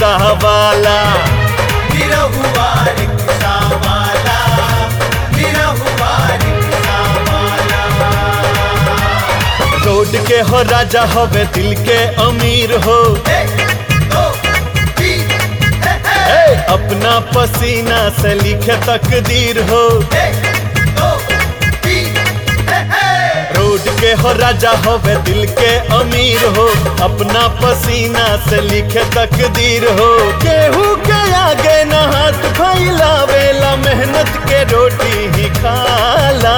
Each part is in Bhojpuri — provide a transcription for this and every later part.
रिक्शा वाला निरहुआ रिक्शा वाला निरहुआ रिक्शा वाला रोड के हो राजा होवे दिल के अमीर हो एक दो तीन हे, हे। ए, अपना पसीना से लिखे तकदीर हो एक दो तीन हे, हे। रोड के हो राजा होवे दिल के अमीर हो अपना पसीना से लिखे तकदीर हो केहू के आगे न हाथ फैलावेला मेहनत के रोटी ही खाला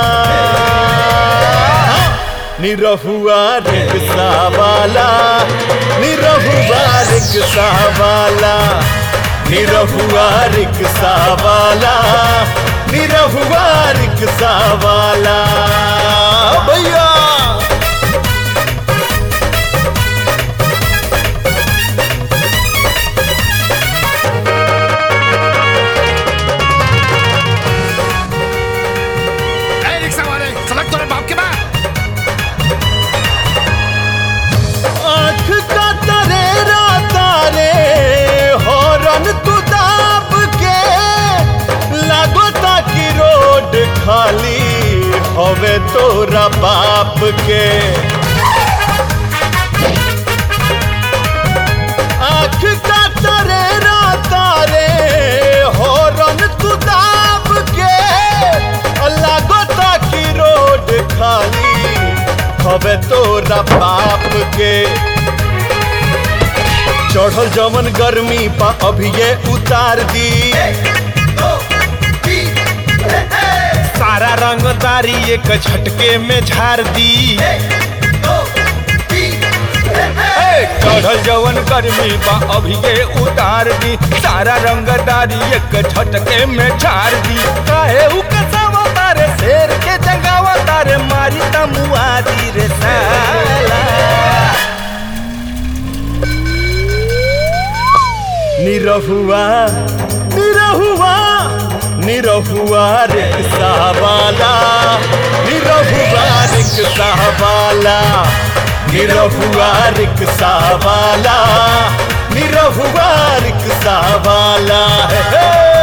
निरहुआ रिक्शा वाला निरहुआ रिक्शा वाला निरहुआ रिक्शा वाला निरहुआ रिक्शा वाला भैया ए रिक्शा वाले सड़क तोरे बाप के बा आँख का तरेरा तारे हॉर्न तू दाब के लागो ताकि रोड खाली होवे तोरा बाप के आँख का तरेरा तारे हॉर्न तू दाब के लागो ताकि रोड खाली हवे तोरा बाप के चढ़ल जवन गर्मी पा अभी ये उतार दी दो तीन हे, हे। सारा रंगदारी एक झटके में झाड़ दी एक दो तीन हे, हे। ए, चढ़ल जवन गर्मी बा अभी ये उतार दी सारा रंगदारी एक झटके में झाड़ दी काहे उ कसावा तारे शेर के जंगावा तारे मारी तमुआ दी रे साला निरहुआ निरहुआ निरहुआ रिक्शा वाला निरहुआ रिक्शा वाला निरहुआ रिक्शा वाला निरहुआ रिक्शा वाला हे, हे।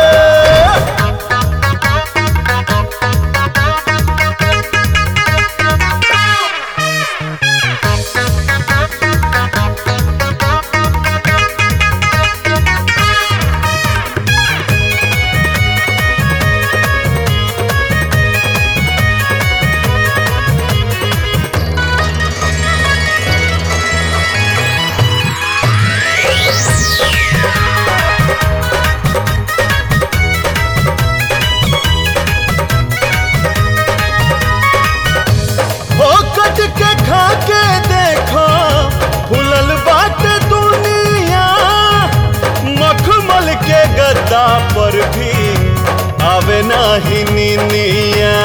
हो कट के खा के देखो फुलल बाट दुनिया मखमल के गद्दा पर भी आवे नाही निनिया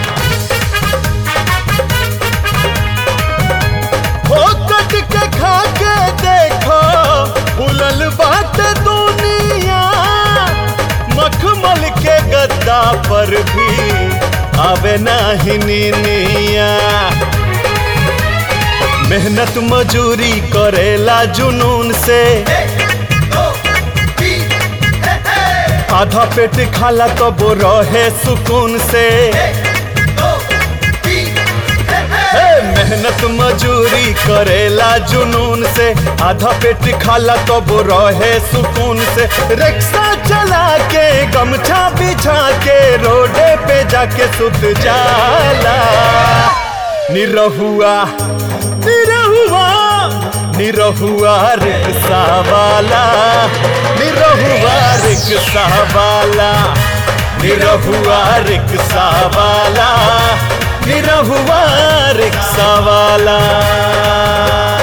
हो कट के खा के देखो फुलल बाट दुनिया मखमल के गद्दा पर भी आवे नाही निनिया मेहनत मजूरी करेला जुनून से दो तीन हे, हे। आधा पेट खाला तब रहे सुकून से दो तीन हे, हे। हे, मेहनत मजूरी करेला जुनून से आधा पेट खाला तब रहे सुकून से रिक्शा चला के गमछा बिछा के रोडे पे जाके सुत जाला निरहुआ निरहुआ निरहुआ रिक्शा वाला निरहुआ रिक्शा वाला निरहुआ रिक्शा वाला निरहुआ रिक्शा वाला